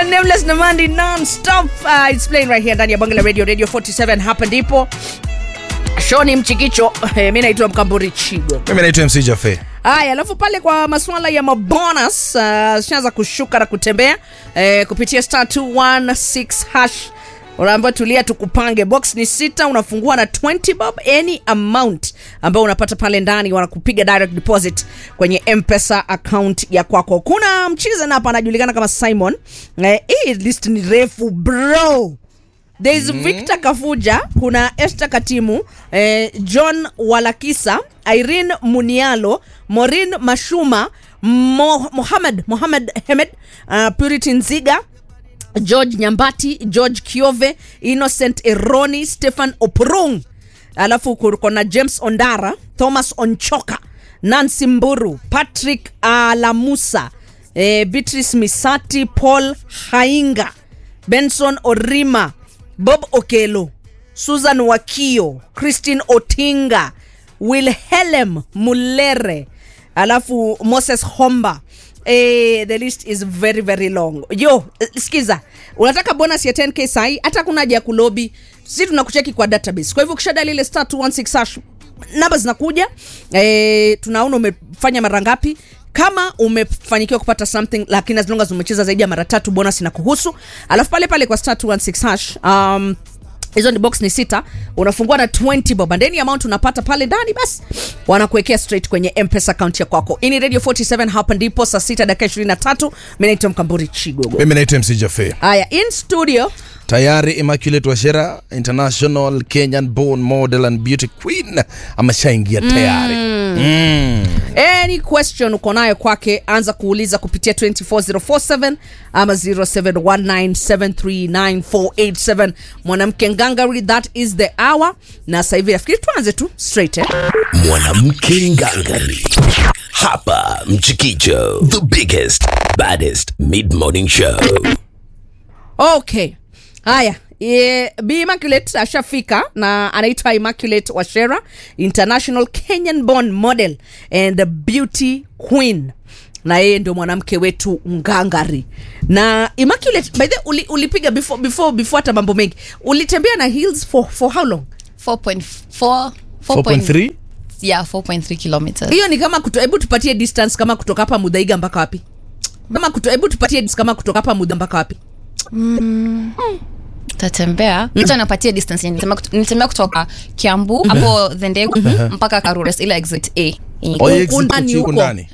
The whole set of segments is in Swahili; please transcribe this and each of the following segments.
inaitwa Nameless Namandi non-stop. Uh, it's playing right here ndani ya Bonge la Radio Radio 47 hapa ndipo. Shoni Mchikicho, eh, mimi naitwa Mkamburi Chigo. mimi naitwa mc jafe Haya, alafu pale kwa masuala ya mabonus uh, shaanza kushuka na kutembea eh, kupitia star 216 hash unaambiwa tulia tukupange box ni sita unafungua na 20 bob any amount ambayo unapata pale ndani wanakupiga direct deposit kwenye mpesa account ya kwako kuna mchiza hapa anajulikana kama simon eh, hii list ni refu bro there is victor kafuja kuna esther katimu eh, john walakisa irene munialo morin mashuma Mo, mohamed mohamed hemed uh, purity nziga george nyambati george kiove innocent eroni stephen oprung alafu kuko na james ondara thomas onchoka nancy mburu patrick alamusa eh, beatrice misati paul hainga benson orima bob okelo susan wakio christine otinga wilhelm mulere alafu moses homba Eh, the list is very very long yo eh, skiza unataka bonus ya 10k sahi hata kuna haja ya kulobi si tunakucheki kwa database kwa hivyo ukishada lile star 216 hash namba zinakuja eh, tunaona umefanya mara ngapi kama umefanikiwa kupata something lakini as long as umecheza zaidi ya mara tatu bonus na kuhusu alafu pale pale kwa star 216 hash um, hizo ni box ni sita unafungua na 20 bob and any amount unapata pale ndani basi wanakuwekea straight kwenye mpesa account ya kwako ini radio 47 hapa ndipo saa sita dakika 23 mi naitwa mkamburi chigogo mimi naitwa mc jafe haya in studio tayari immaculate washera international kenyan born model and beauty queen ameshaingia tayari mm. any question uko nayo kwake anza kuuliza kupitia 24047 ama 0719739487 mwanamke ngangari that is the hour na sasa hivi nafikiri tuanze tu straight eh? mwanamke ngangari hapa mchikicho the biggest baddest mid morning show okay haya e, b immaculate ashafika na anaitwa immaculate washera international kenyan born model and the beauty queen na yeye ndio mwanamke wetu ngangari na immaculate by the way, uli, ulipiga before before before hata mambo mengi ulitembea na heels for, for how long 4.4 4.3 yeah 4.3 kilometers hiyo ni kama kuto, hebu tupatie distance kama kutoka hapa mudhaiga mpaka wapi kama kuto, hebu tupatie distance kama kutoka hapa mudha mpaka wapi tatembea acha napatia distance yenye nilisema kut- nilitembea kutoka kiambu hapo dhendegu mpaka karures ile exit a yenye Oh, iko exit Huku ndani huku huko. ndani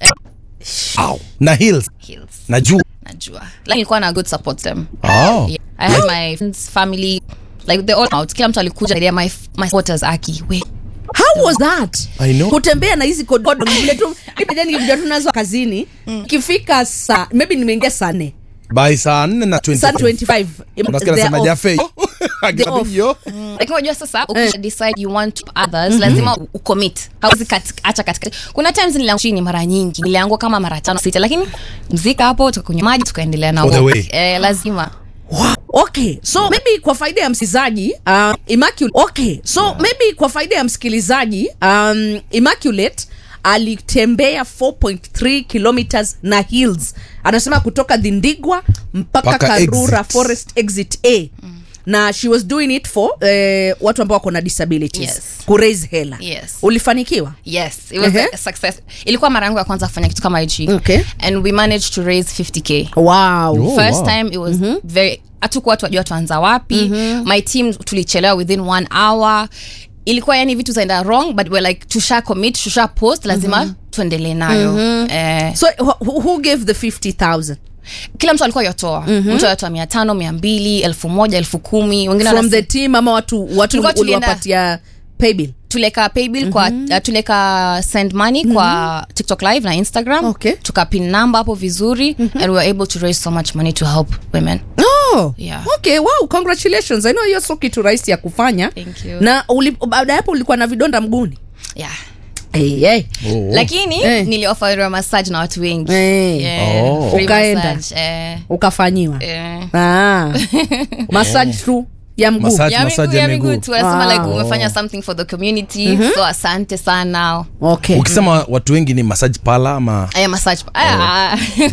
Au. na heels hills na juu najua like nilikuwa na good support them oh. yeah. i had my friends family like they all out kila mtu alikuja yeah, my my supporters aki we how was that I know. kutembea na hizi kododo vile tu nikija tunazo kazini ikifika saa maybe nimeingia saa nne by saa 4 na saa 25 25 unasikia they're nasema off. jafe They're off. yo like unajua sasa ukisha decide you want to help others lazima ucommit hauwezi kat- acha katikati kuna times nilianguka chini mara nyingi niliangua kama mara tano sita lakini mzika hapo tukakunywa maji tukaendelea na All the walk. way. eh, lazima Wow. okay so maybe kwa faida ya msikilizaji uh, immaculate okay so yeah. maybe kwa faida ya msikilizaji um, immaculate alitembea 4.3 kilometers na hills anasema kutoka dhindigwa mpaka Mpaka karura exit. forest exit a na she was doing it for eh, watu ambao wako na disabilities Yes. kuraise hela Yes. ulifanikiwa yes it was Ehe. a success ilikuwa mara yangu ya kwanza kufanya kitu kama hichi Okay. and we managed to raise 50k wow Oh, first wow. time it was very hatukuwa tuwajua tuanza wapi my team tulichelewa within one hour ilikuwa yani vitu zaenda wrong but we're like tusha commit tusha post lazima tuendelee nayo eh, so who, who gave the 50000 kila mtu alikuwa yotoa mtu yotoa mia tano mia mbili elfu moja elfu kumi wengine from wanase- the team ama watu watu Tulikuwa tulienda- uliwapatia paybill tuleka paybill kwa uh, tuleka send money kwa tiktok live na instagram Okay. tukapin number hapo vizuri and we were able to raise so much money to help women Oh, Yeah. okay wow congratulations i know hiyo sio kitu rahisi ya kufanya Thank you. na uli- baada ya hapo ulikuwa na vidonda mguuni yeah hey, hey. Oh. lakini Eh. nilioferiwa massage na watu wengi Eh. Yeah, Oh. free Ukaenda. massage, eh, ukafanyiwa eh. ah. massage tu ya mguu Massage. ya massage miguu ya ya miguu miguu. tu anasema like Wow. umefanya something for the community so asante sana okay ukisema watu wengi ni massage pala ama aya massage ah.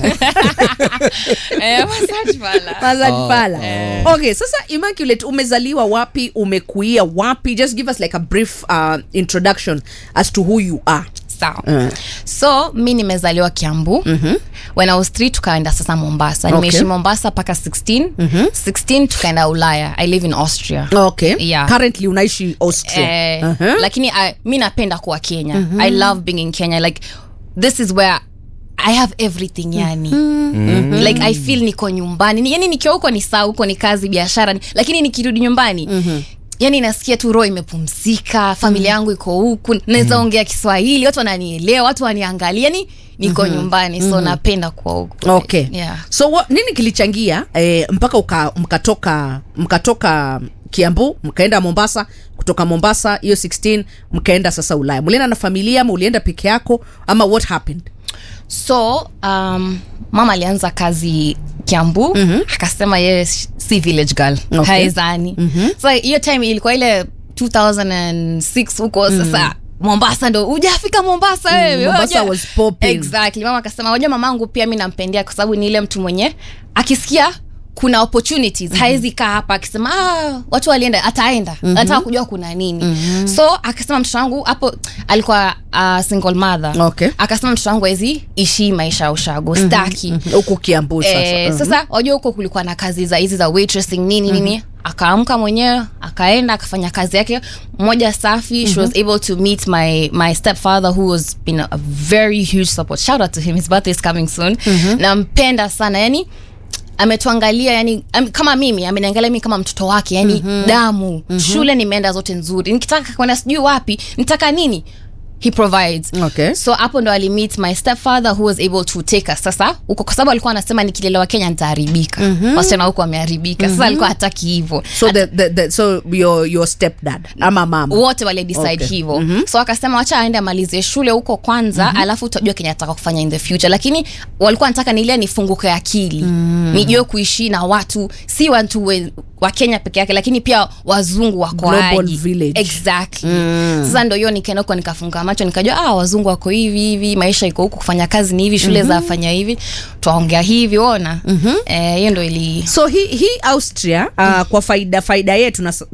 Aya, massage pala Massage pala. okay sasa immaculate umezaliwa wapi umekuia wapi just give us like a brief uh, introduction as to who you are sawa so mi nimezaliwa kiambu mm-hmm. when i was three tukaenda sasa mombasa Okay. nimeishi mombasa mpaka 16 mm-hmm. 16 tukaenda ulaya i live in austria okay Yeah. currently unaishi austria Eh, Uh-huh. lakini I, mi napenda kuwa kenya mm-hmm. i love being in kenya like this is where i have everything yani mm-hmm. like i feel niko nyumbani Ni- yani nikiwa huko ni saa huko ni kazi biashara ni- lakini nikirudi nyumbani mm-hmm yani nasikia tu roho imepumzika familia yangu iko huku naweza ongea kiswahili watu wananielewa watu waniangalia yani niko nyumbani so napenda kuwa huku okay yeah. so what, nini kilichangia eh, mpaka uka, mkatoka mkatoka kiambu mkaenda mombasa kutoka mombasa hiyo 16 mkaenda sasa ulaya mulienda na familia ama ulienda peke yako ama what happened so um, mama alianza kazi kiambu mm-hmm. akasema yeye si village girl Okay. haezani mm-hmm. so hiyo time ilikuwa ile 2006 huko mm-hmm. sasa mombasa ndo ujafika mombasa wewe Mombasa Unajua- was popping. exactly mama akasema wajua mamangu pia mi nampendea kwa sababu ni ile mtu mwenye akisikia kuna opportunities mm-hmm. haezi kaa hapa akisema ah, watu walienda ataenda mm-hmm. nataka kujua kuna nini mm-hmm. so akasema mtoto wangu hapo alikuwa uh, single mother Okay. akasema mtoto wangu awezi ishi maisha ya ushago staki huku kiambu sasa Eh, Mhm. sasa wajua huko kulikuwa na kazi za hizi za waitressing nini nini akaamka mwenyewe akaenda akafanya kazi yake moja safi she was able to meet my my stepfather who was been a very huge support shout out to him his birthday is coming soon nampenda sana yani ametuangalia yani am, kama mimi ameniangalia mimi kama mtoto wake yani damu shule nimeenda zote nzuri nikitaka kwenda sijui wapi nitaka nini he provides Okay. so hapo ndo alimeet my stepfather who was able to take us sasa huko kwa sababu alikuwa anasema nikilelewa kenya nitaharibika mm-hmm. wasichana huko wameharibika sasa alikuwa hataki hivyo so the, the, the, so your, your stepdad ama mama wote wale decide Okay. hivyo mm-hmm. so akasema wacha aende amalizie shule huko kwanza mm-hmm. alafu utajua kenye ataka kufanya in the future lakini walikuwa nataka nilia nifunguke akili mm. nijue kuishi na watu si watu we, wa kenya peke yake lakini pia wazungu wako Global aje. village. exactly mm. sasa ndo hiyo nikaenda huko nikafunga macho nikajua ah, wazungu wako hivi hivi maisha iko huku kufanya kazi ni hivi shule mm-hmm. zafanya hivi twaongea hivi ona mm-hmm. eh, hiyo ndo ili so hii hi austria uh, kwa faida faida yetu na